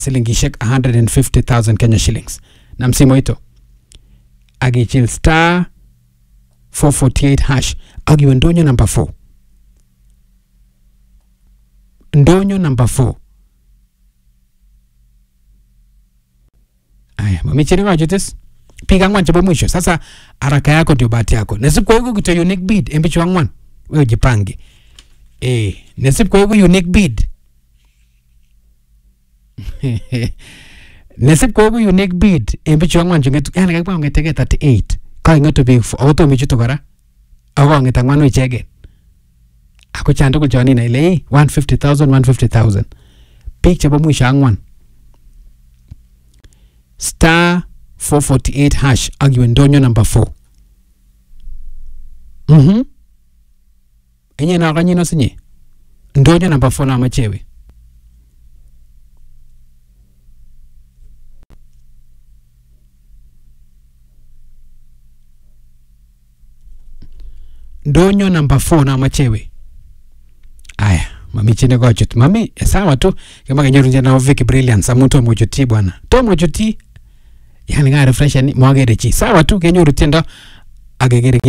silingishek 150000 Kenya shillings na msimu ito akichil star 448 hash akiwe ndonyo number 4 ndonyo number 4 aya mamichini kachutis piga angwan chebo mwisho sasa haraka yako ndio bahati yako nasib koiku kito unique bid en bichu angwan wewe jipange eh nasib koiku unique bid nasib koiku unique bid en bichu angwan chungetu yani kakibwa ngetege 38 kaingetu biik ako tomo ichutu kora ako kong'et angwanu ichegen ako chan tugul chon inai ile "Ei, 150000 150000 biik chebo mwisho angwan star 448 hash ak iwe ndonyo number 4 mhm enye nakanyino sinye ndonyo number 4 namachewe ndonyo number 4 namachewe aya mami chine kochut mami sawa tu kama kenyoru jana Vicky Brilliance amu tomo chuti bwana tomo chuti yani ka refresh ni mwagere chi sawa tu kenyoru tiendo ak kekere